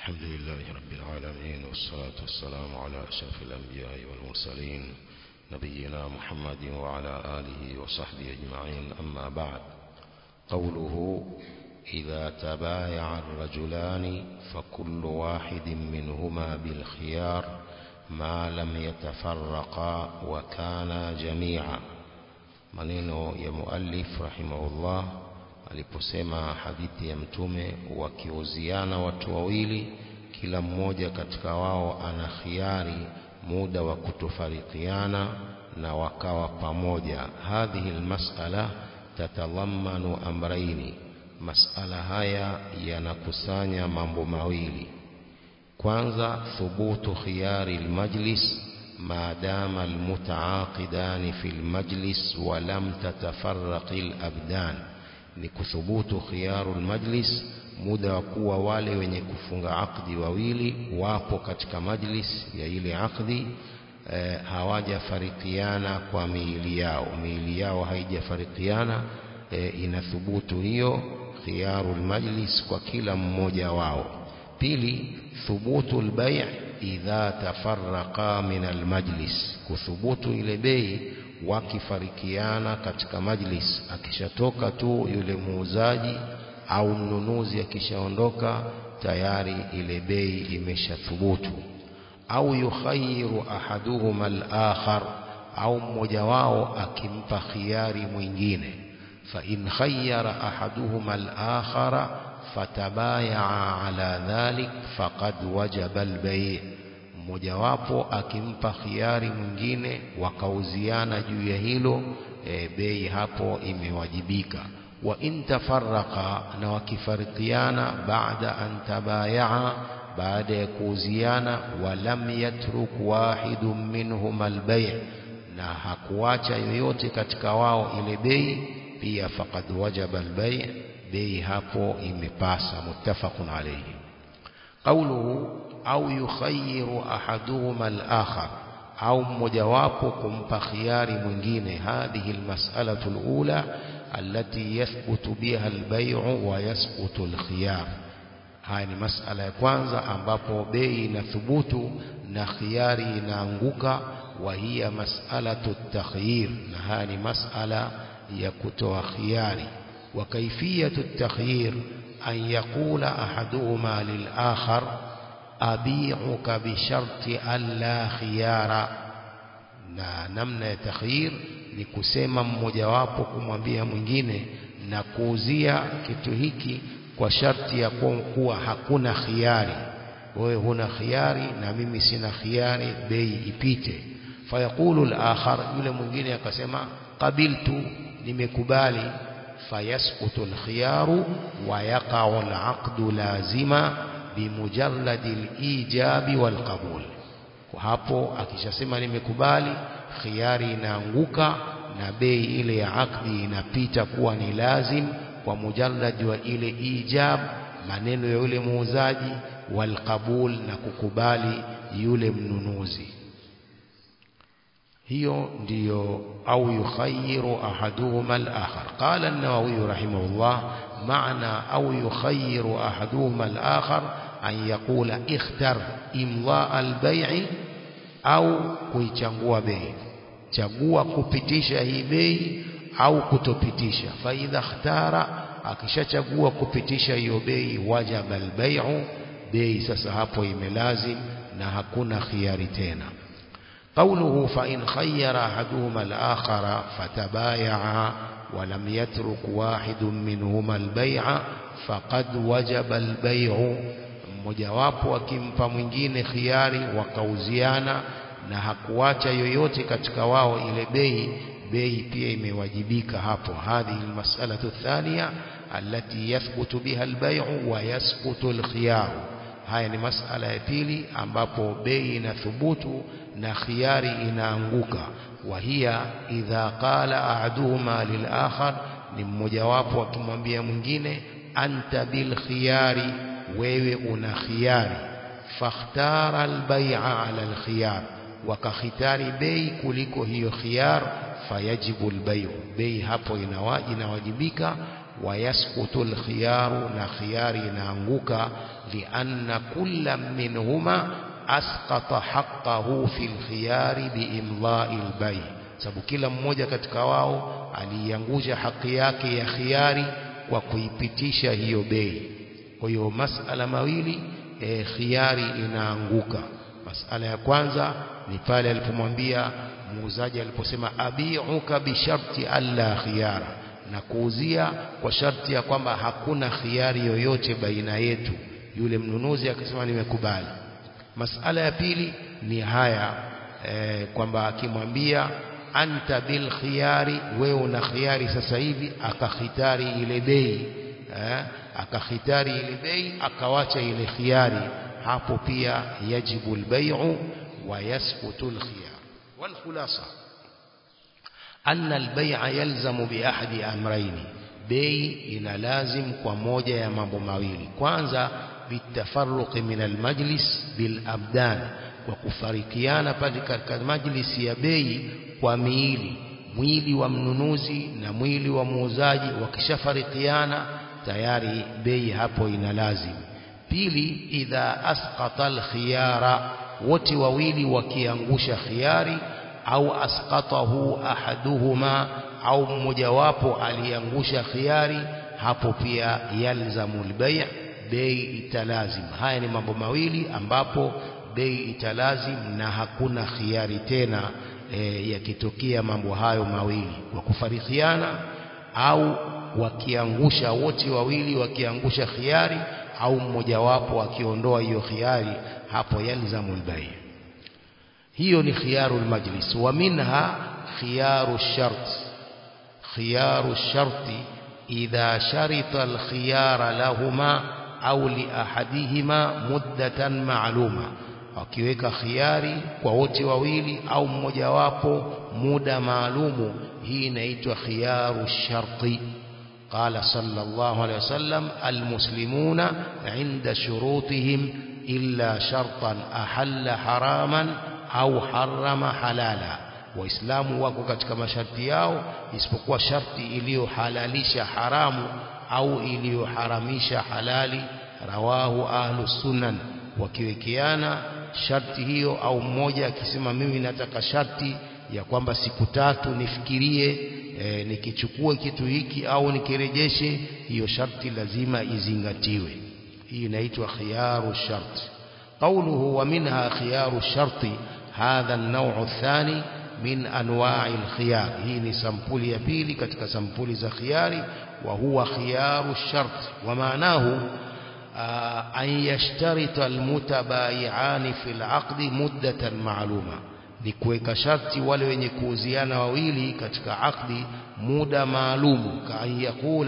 الحمد لله رب العالمين والصلاة والسلام على أشرف الأنبياء والمرسلين نبينا محمد وعلى آله وصحبه أجمعين أما بعد قوله إذا تبايع الرجلان فكل واحد منهما بالخيار ما لم يتفرقا وكانا جميعا maneno ya muallif rahimahullah aliposema hadithi ya mtume wakiuziana watu wawili kila mmoja katika wao ana khiari muda wa kutofarikiana na wakawa pamoja hadhihi almas'ala tatadhammanu amraini masala haya yanakusanya mambo mawili kwanza thubutu khiyari almajlis ما دام المتعاقدان في المجلس ولم تتفرق الأبدان ni kuthubutu khiyaru majlis muda wa kuwa wale wenye kufunga akdi wawili wapo katika majlis ya ile akdi e, hawajafarikiana kwa miili yao miili yao haijafarikiana e, inathubutu hiyo khiyaru majlis kwa kila mmoja wao pili thubutu albay' idha tafarraqa min almajlis kuthubutu ile bei wakifarikiana katika majlis akishatoka tu yule muuzaji au mnunuzi akishaondoka tayari ile bei imeshathubutu au yukhayiru ahaduhuma al-akhar au mmoja wao akimpa khiari mwingine fa in khayyara ahaduhuma al-akhara fatabayaa ala dhalik faqad wajaba al-bay' mmojawapo akimpa khiari mwingine wakauziana juu ya hilo e, bei hapo imewajibika wa in tafarraqa na wakifarikiana baada an tabayaa baada ya kuuziana walam yatruk wahidun minhum albay' na hakuacha yoyote katika wao ile bei pia faqad wajaba albay' bei hapo imepasa muttafaqun alayhi qawluhu au yukhayyiru ahaduhuma al-akhar au mmojawapo kumpa khiari mwingine hadhihi almas'alatu alula allati yathbutu biha al-bay'u wa yasqutu al-khiyar haya ni masala ya kwanza ambapo bei inathubutu na khiari inaanguka wa hiya mas'alatu at-takhyir na haya ni masala ya kutoa khiari wa kaifiyatu at-takhyir an yaqula ahaduhuma lil-akhar abi'uka bisharti alla khiyara na namna ya takhyir ni kusema mmojawapo kumwambia mwingine na kuuzia kitu hiki kwa sharti ya kuwa hakuna khiari wewe huna khiari na mimi sina khiari bei ipite fayaqulu al-akhar yule mwingine akasema qabiltu nimekubali fayasqutu al-khiyaru wa yaqa'u al-aqdu lazima bimujarradi al-ijabi wal-qabul kwa hapo akishasema nimekubali khiari inaanguka na bei ile ya akdi inapita kuwa ni lazim kwa mujarrad wa ile ijab maneno ya yule muuzaji walqabul na kukubali yule mnunuzi hiyo ndiyo au yukhayyiru ahaduhuma al-akhar qala an-nawawi rahimahullah maana au yukhayyiru ahaduhuma al-akhar an yaqula ikhtar imla al-bay'i au kuichangua bei chagua kupitisha hii bei au kutopitisha fa idha ikhtara akishachagua kupitisha hiyo bei wajaba al-bay'u bei sasa hapo imelazim na hakuna khiari tena قوله فإن خير أحدهما الآخر فتبايعا ولم يترك واحد منهما البيع فقد وجب البيع mmojawapo akimpa mwingine khiari wakauziana na hakuacha yoyote katika wao ile bei bei pia imewajibika hapo hadhihi almas'alatu thaniya allati yathbutu biha albay'u wa yasqutu alkhiyar haya ni masala ya pili ambapo bei inathubutu na khiari inaanguka wa hiya idha qala ahaduhuma lilakhar ni mmojawapo akimwambia mwingine anta bil khiyari wewe una khiyari fakhtara albay'a ala alkhiyar wakakhitari bei kuliko hiyo khiyar fayajibu albay'u bei hapo inawajibika ويسقط الخيار na khiyari inaanguka lianna kulla minhuma asqata haqqahu fil khiyari biimdha'i albay sababu kila mmoja katika wao aliiangusha haki yake ya khiyari kwa kuipitisha hiyo bei kwa hiyo masala mawili e, khiyari inaanguka masala ya kwanza ni pale alipomwambia muuzaji aliposema abiuka bisharti alla khiyara na kuuzia kwa sharti ya kwamba hakuna khiari yoyote baina yetu yule mnunuzi akasema nimekubali masala ya pili ni haya e, kwamba akimwambia anta bil khiyari wewe una khiyari sasa hivi akakhitari ile bei eh, akakhitari ile bei akawacha ile khiyari hapo pia yajibu albay'u wa yasqutu alkhiyar wal khulasa anna albay'a yalzamu bi ahadi amrayni bei ina lazim kwa moja ya mambo mawili kwanza bitafarruqi min almajlis bil abdan kwa kufarikiana pale katika majlisi ya bei kwa miili mwili wa mnunuzi na mwili wa muuzaji wakishafarikiana tayari bei hapo ina lazim pili idha asqata alkhiyara wote wawili wakiangusha khiyari au asqatahu ahaduhuma au mmojawapo aliangusha khiyari hapo pia yalzamu albay' bei italazim haya ni mambo mawili ambapo bei italazim na hakuna khiyari tena e, yakitokea mambo hayo mawili kwa kufarikiana au wakiangusha wote wawili wakiangusha khiyari au mmojawapo akiondoa hiyo khiyari hapo yalzamu albay' hiyo ni khiyaru almajlis wa minha khiyaru shart khiyaru sharti idha sharita alkhiyara lahuma au li ahadihima muddatan ma'luma wakiweka khiyari kwa wote wawili au mmojawapo muda maalumu hii inaitwa khiyaru sharti قال صلى الله عليه وسلم المسلمون عند شروطهم إلا شرطا أحل حراما au harama halala waislamu wako katika masharti yao isipokuwa sharti iliyohalalisha haramu au iliyoharamisha halali rawahu ahlu sunan wakiwekeana sharti hiyo au mmoja akisema mimi nataka sharti ya kwamba siku tatu nifikirie e, nikichukue kitu hiki au nikirejeshe hiyo sharti lazima izingatiwe hii inaitwa khiyaru sharti قوله ومنها خيار الشرط هذا النوع الثاني من أنواع الخيار هي سمبولي يبيلي كتك سمبولي زخياري وهو خيار الشرط ومعناه آه أن يشترط المتبايعان في العقد مدة معلومة نكويك شرط ولو يكوزيان وويلي كتك عقد مدة معلوم كأن يقول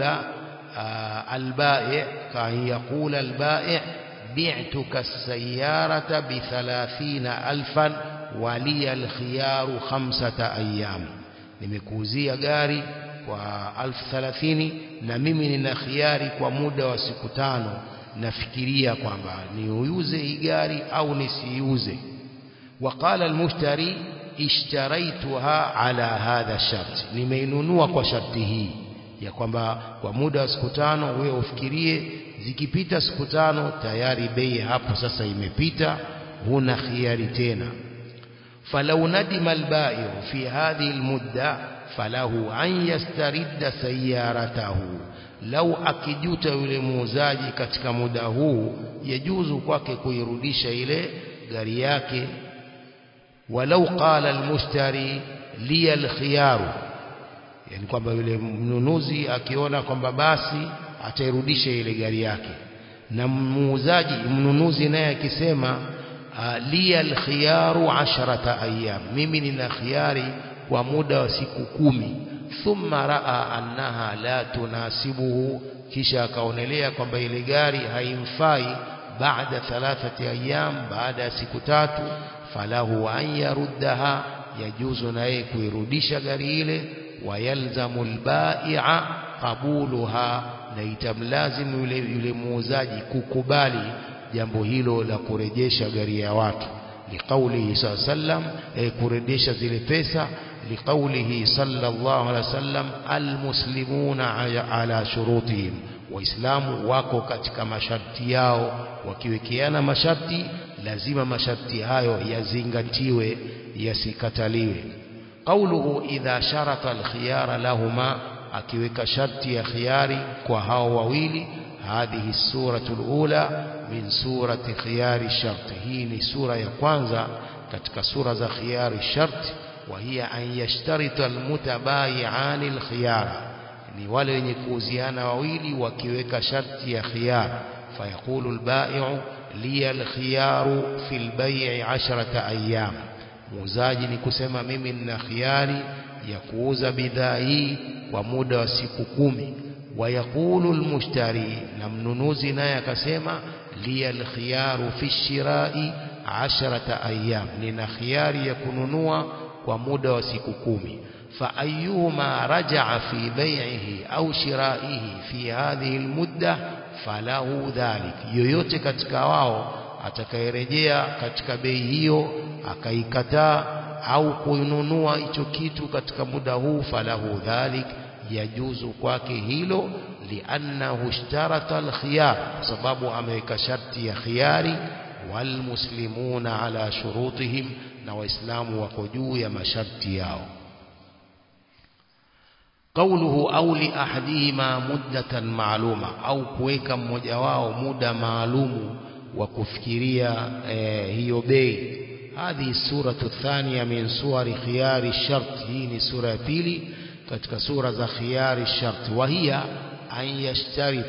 آه البائع كأن يقول البائع بعتك السيارة بثلاثين ألفا ولي الخيار خمسة أيام nimekuuzia gari kwa alfu thalathini na mimi nina khiari kwa muda wa siku tano nafikiria kwamba niuze hii gari au nisiiuze waqala almushtari ishtaraituha ala hadha shart nimeinunua kwa sharti hii ya kwamba kwa muda wa siku tano wewe ufikirie zikipita siku tano tayari bei hapo sasa imepita huna khiari tena falau nadima albai'u fi hadhihi almudda falahu an yastaridda sayyaratahu lau akijuta yule muuzaji katika muda huu yajuzu kwake kuirudisha ile gari yake walau qala almushtari li alkhiyaru yani kwamba yule mnunuzi akiona kwamba basi atairudisha ile gari yake na muuzaji mnunuzi naye akisema li alkhiyaru asharata ayyam mimi nina khiyari kwa muda wa siku kumi thumma raa annaha la tunasibuhu kisha akaonelea kwamba ile gari haimfai baada thalathati ayyam baada ya siku tatu falahu an yaruddaha yajuzu na yeye kuirudisha gari ile wayalzamu albai'a qabuluha na itamlazimu yule, yule muuzaji kukubali jambo hilo la kurejesha gari ya watu liqaulihi saa sallam e, kurejesha zile pesa لقوله صلى الله عليه وسلم المسلمون على شروطهم waislamu wako katika masharti yao wakiwekeana masharti lazima masharti hayo yazingatiwe yasikataliwe qauluhu idha sharata alkhiyara lahuma akiweka sharti ya khiyari kwa hao wawili hadhihi suratu alula min surati khiyari shart hii ni sura ya kwanza katika sura za khiyari shart wa hiya an yashtarita almutabayi'ani alkhiyara ni wale wenye kuuziana wawili wakiweka sharti ya khiyar fayaqulu albai'u li alkhiyaru fi albay'i 10 ayyam muuzaji ni kusema mimi nina khiari ya kuuza bidhaa hii kwa muda wa siku kumi wayaqulu almushtari na mnunuzi naye akasema li alkhiyaru fi shirai 10 ayyam nina khiari ya kununua kwa muda wa siku kumi فأيهما رجع في بيعه أو شرائه في هذه المدة فله ذلك yoyote katika wao atakayerejea katika bei hiyo akaikataa au kununua hicho kitu katika muda huu falahu dhalik yajuzu kwake hilo liannahu ishtarata alkhiyar sababu ameweka sharti ya khiyari walmuslimuna ala shurutihim na waislamu wako juu ya masharti yao قوله أو لأحدهما مدة معلومة أو كويكا mmoja wao muda maalumu wa kufikiria hiyo bei هذه السورة الثانية من سور خيار الشرط هي سورة pili katika sura za khiyari الشرط وهي أن يشترط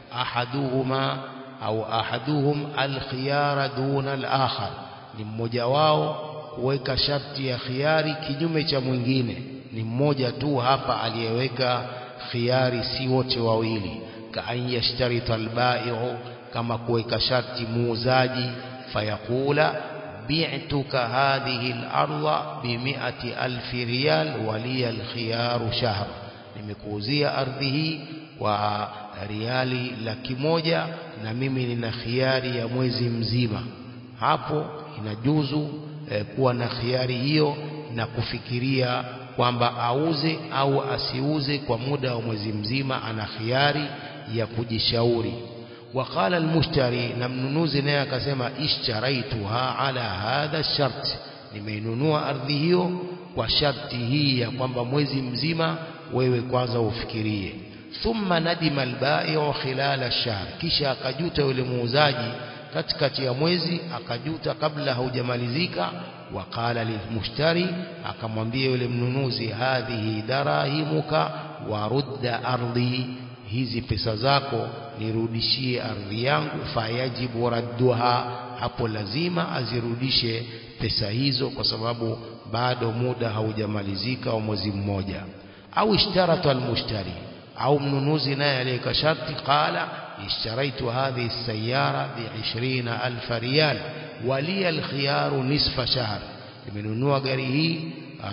أحدهما أو أحدهم الخيار دون الآخر ni mmoja wao kuweka sharti ya khiari kinyume cha mwingine ni mmoja tu hapa aliyeweka khiari si wote wawili ka an yashtarita albai'u kama kuweka sharti muuzaji fayaqula bi'tuka hadhihi al-ardha bi mi'ati alfi riyal wa liya al-khiyaru shahr nimekuuzia ardhi hii kwa riali laki moja na mimi nina khiari ya mwezi mzima hapo inajuzu eh, kuwa na khiari hiyo na kufikiria kwamba auze au asiuze kwa muda wa mwezi mzima ana khiari ya kujishauri وقال المشتري na mnunuzi naye akasema ishtaraituha ala hadha shart nimeinunua ardhi hiyo kwa sharti hii ya kwamba mwezi mzima wewe kwanza ufikirie thumma nadima albai'u khilala ash-shahr kisha akajuta yule muuzaji katikati ya mwezi akajuta kabla haujamalizika waqala lilmushtari akamwambia yule mnunuzi hadhihi darahimuka warudda ardhi hizi pesa zako nirudishie ardhi yangu fayajibu radduha hapo lazima azirudishe pesa hizo kwa sababu bado muda haujamalizika wa mwezi mmoja au ishtarata almushtari au mnunuzi naye aliyeka sharti qala اشتريت هذه السيارة بعشرين ألف ريال ولي الخيار نصف شهر nimenunua gari hii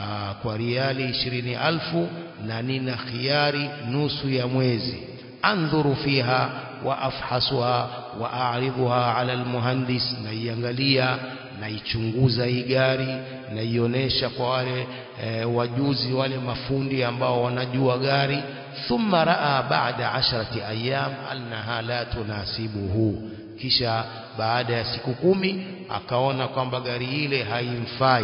kwa riali ishirini alfu na nina khiari nusu ya mwezi andhuru fiha wa afhasuha wa a'ridhuha ala almuhandis naiangalia naichunguza hii gari naionesha kwa wale e, wajuzi wale mafundi ambao wanajua gari thumma raa baada asharati ayyam annaha la tunasibuhu kisha baada ya siku kumi akaona kwamba gari ile haimfai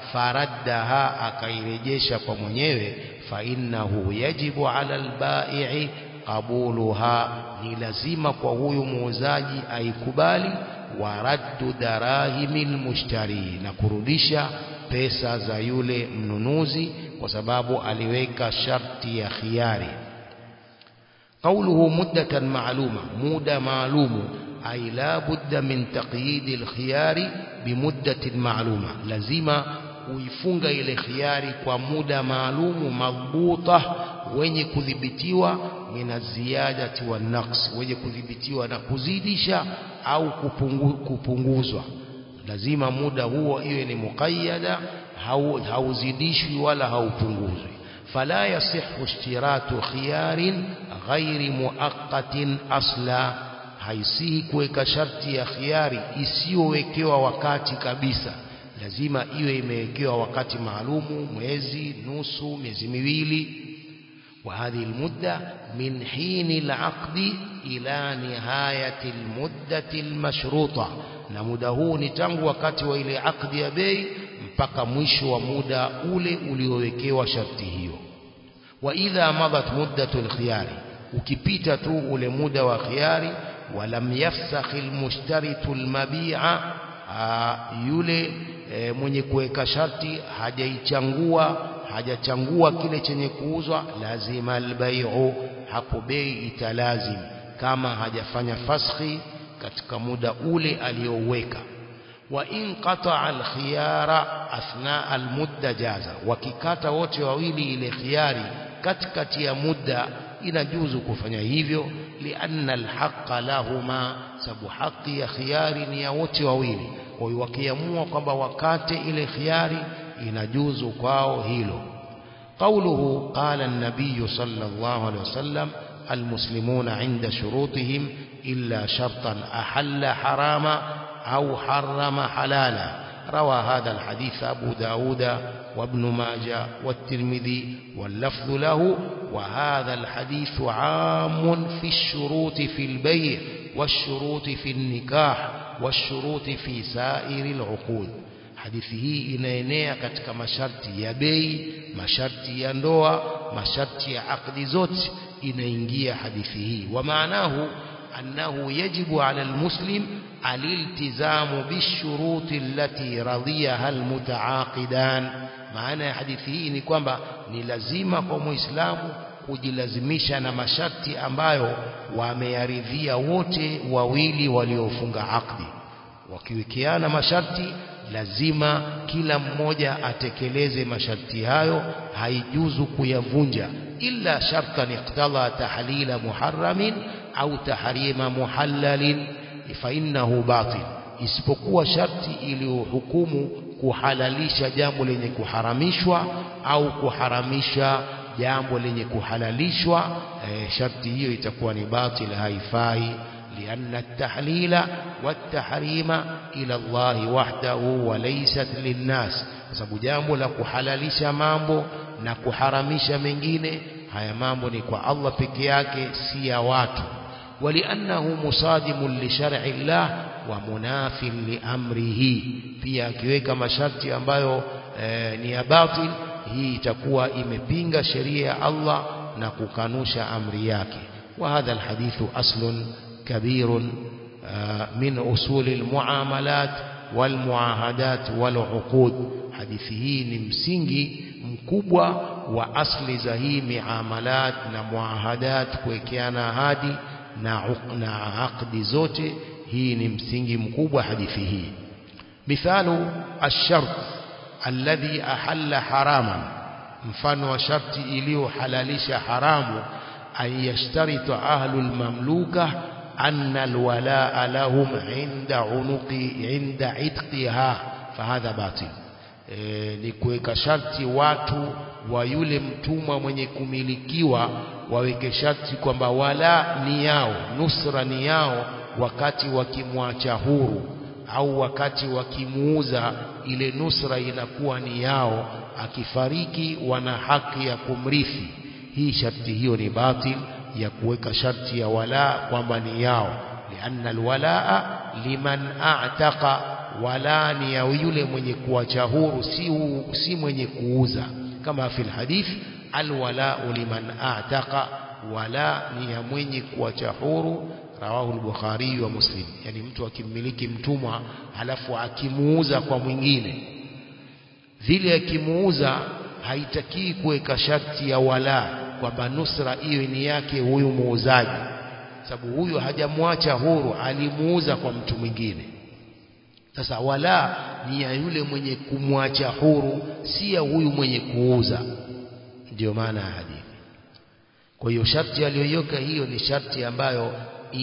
faraddaha akairejesha kwa mwenyewe fa innahu yajibu ala albai'i qabuluha ni lazima kwa huyu muuzaji aikubali wa raddu darahimil mushtari na kurudisha pesa za yule mnunuzi kwa sababu aliweka sharti ya khiari قوله مدة معلومة مدة معلومة أي لا بد من تقييد الخيار بمدة معلومة لازم kuifunga ile khiari kwa muda maalumu madhubuta wenye kudhibitiwa mina ziyadati wa naqs wenye kudhibitiwa na kuzidisha au kupungu, kupunguzwa lazima muda huo iwe ni muqayyada hauzidishwi wala haupunguzwi fala yasihu ishtiratu khiyarin ghairi muaqqatin asla haisihi kuweka sharti ya khiari isiyowekewa wakati kabisa lazima iwe imewekewa wakati maalumu mwezi nusu miezi miwili وهذه المدة من حين العقد إلى نهاية المدة المشروطة na muda huu ni tangu wakati wa ile akdi ya bei mpaka mwisho wa muda ule uliowekewa sharti hiyo wa idha madat muddatu alkhiyari ukipita tu ule muda wa khiyari walam yafsakh almushtaritu almabi'a yule e, mwenye kuweka sharti hajaichangua hajachangua kile chenye kuuzwa lazima albai'u hapo bei italazim kama hajafanya faskhi katika muda ule aliyoweka wa in qata'a alkhiyara athna almudda jaza wakikata wote wawili ile khiyari katikati ya muda inajuzu kufanya hivyo lianna alhaqqa lahuma sababu haki ya khiyari ni ya wote wawili kwa hiyo wakiamua kwamba wakate ile khiyari inajuzu kwao hilo قوله قال النبي صلى الله عليه وسلم المسلمون عند شروطهم إلا شرطا أحل حراما أو حرم حلالا روى هذا الحديث أبو داود وابن ماجة والترمذي واللفظ له وهذا الحديث عام في الشروط في البيع والشروط في النكاح والشروط في سائر العقود hadithi hii inaenea katika masharti ya bei masharti ya ndoa masharti ya akdi zote inaingia hadithi hii wa maanahu annahu yajibu ala almuslim aliltizamu bishuruti allati radiyaha almutaaqidan maana ya hadithi hii ni kwamba ni lazima kwa muislamu kujilazimisha na masharti ambayo wameyaridhia wote wawili waliofunga akdi wakiwekeana masharti lazima kila mmoja atekeleze masharti hayo haijuzu kuyavunja illa shartan iqtala tahlila muharramin au tahrima muhallalin fa innahu batil isipokuwa sharti iliyohukumu kuhalalisha jambo lenye kuharamishwa au kuharamisha jambo lenye kuhalalishwa e, sharti hiyo itakuwa ni batil haifai لأن التحليل والتحريم إلى الله وحده وليست للناس sababu jambo la kuhalalisha mambo na kuharamisha mengine haya mambo ni kwa Allah peke yake si ya watu waliannahu musadimun li shar'i Allah wa munafin li amrihi pia akiweka masharti ambayo e, ni ya batil hii itakuwa imepinga sheria ya Allah na kukanusha amri yake wa hadha alhadithu aslun كبير من أصول المعاملات والمعاهدات والعقود hadithi hii ni msingi mkubwa wa asli za hii miamalat na muahadat kuwekeana ahadi na, na aqdi zote hii ni msingi mkubwa hadithi hii mithalu ashart alladhi ahalla haraman mfano wa sharti iliyohalalisha haramu an yashtarita ahlul mamluka أن الولاء لهم عند عنق عند عتقها فهذا باطل e, ni kuweka sharti watu wa yule mtumwa mwenye kumilikiwa waweke sharti kwamba wala ni yao nusra ni yao wakati wakimwacha huru au wakati wakimuuza ile nusra inakuwa ni yao akifariki wana haki ya kumrithi hii sharti hiyo ni batil ya kuweka sharti ya wala kwamba ni yao lianna alwalaa liman a'taqa wala ni ya yule mwenye kuacha huru si, si mwenye kuuza kama fil hadith alwala liman a'taqa wala ni ya mwenye kuacha huru rawahu al-bukhari wa muslim yani mtu akimmiliki mtumwa halafu akimuuza kwa mwingine vile akimuuza haitakii kuweka sharti ya wala kwamba nusra iwe ni yake huyu muuzaji sababu huyu hajamwacha huru alimuuza kwa mtu mwingine sasa wala ni ya yule mwenye kumwacha huru si ya huyu mwenye kuuza ndio maana ya hadithi kwa hiyo sharti aliyoiweka hiyo ni sharti ambayo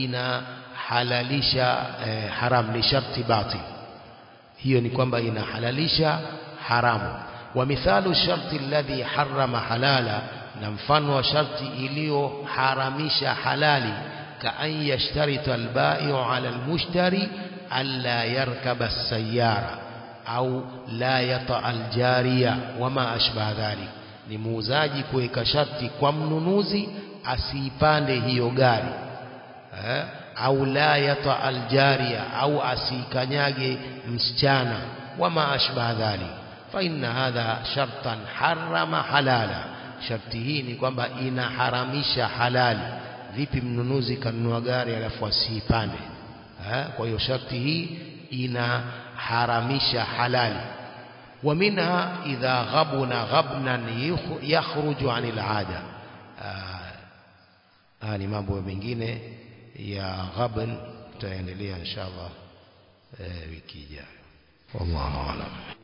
inahalalisha eh, haram ni sharti batil hiyo ni kwamba inahalalisha haramu wa mithalu sharti alladhi harrama halala na mfano wa sharti iliyoharamisha halali ka an yashtarita albai'u ala almushtari alla yarkaba as-sayyara au la yata aljariya wama ashbaha dhalik ni muuzaji kuweka sharti kwa mnunuzi asiipande hiyo gari eh? au la yata aljariya au asikanyage msichana wama ashbaha dhalik fa inna hadha shartan harama halala sharti hii ni kwamba inaharamisha halali vipi mnunuzi kanunua gari alafu asiipande eh? kwa hiyo sharti hii inaharamisha halali ومنها إذا غبن غبنا يخرج عن العادة haya ni mambo mengine ya ghabn tutaendelea inshallah wiki ijayo wallahu aalam